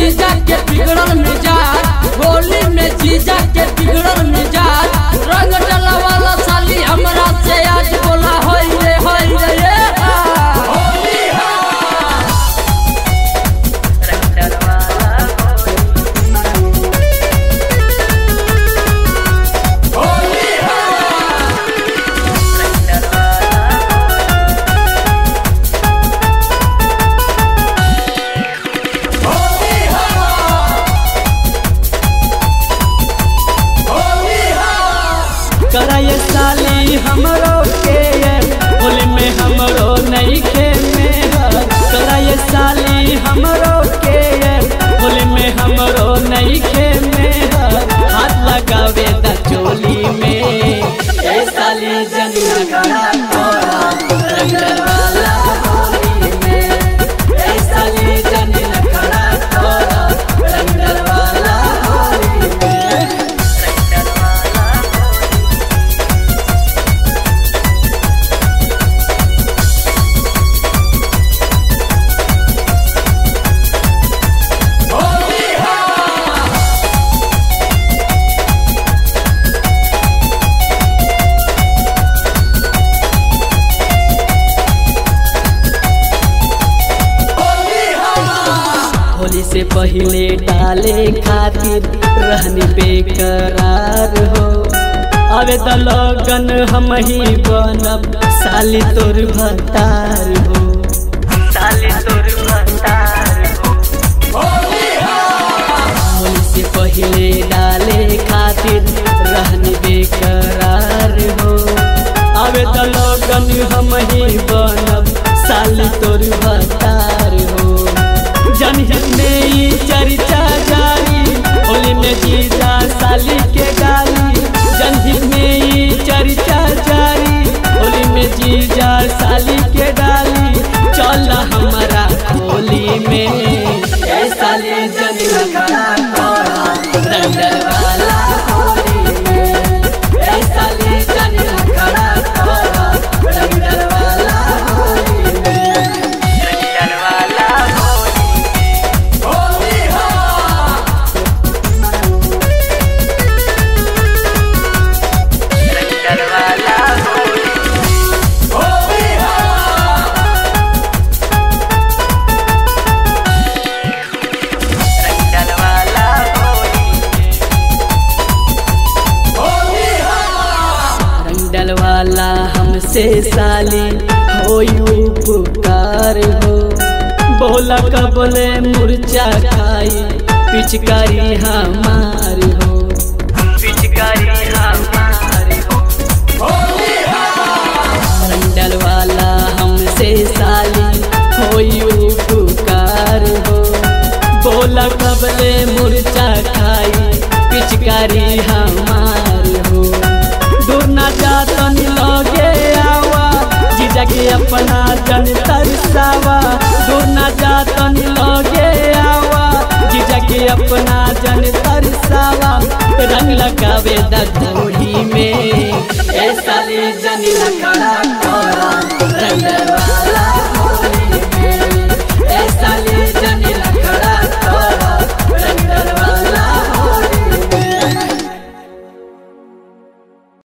जीजा के बिगड़ल मिजाज होली में जीजा के बिगड़ल मिजाज रंग डला वाला साली हमरा से आज बोला होई रे होई रे ये हा। कराए साली हमरो के होली में हमरो नहीं के मेहर कराए साली हमरो के होली में हमरो नहीं के मेहर हाथ लगावे द चोली में ए साली जन लगा तोरा रंगल वाला होली में ए साली जन लगा तोरा रंगल वाला होली में होली से पहले डाले खातिर रहनी बेकरार हो अबे त लगन हम ही बनब साली तोर भतार हो साली तोर भतार हो होली से पहले डाले खातिर रहनी बेकरार हो अबे त लगन हम ही बनब साली तोर भतार हो जनहित में ई चर्चा जारी होली में जीजा साली के गाली जनहित में ई चर्चा जारी होली में जीजा साली के डाली चल हमारा होली में ए साली जन लगा तोरा रंगल वाला होली में ए साली जन लगा तोरा रंगल वाला होली में रंगल वाला होली रंगल वाला होली रंगल वाला होली रंगल वाला हमसे साली हो पुकार हो बोला कबले मुरचा खाई पिचकारी हमार हो पिचकारी हमार हो रंगल वाला हमसे साली हो पुकार हो बोला कबले मुरचा खाई पिचकारी हमार हो दूर ना जातन लगे आवा जीजा के अपना जन तरसावा दूर ना जातन लगे आवा जीजा के अपना जन तरसावा रंग लगावे द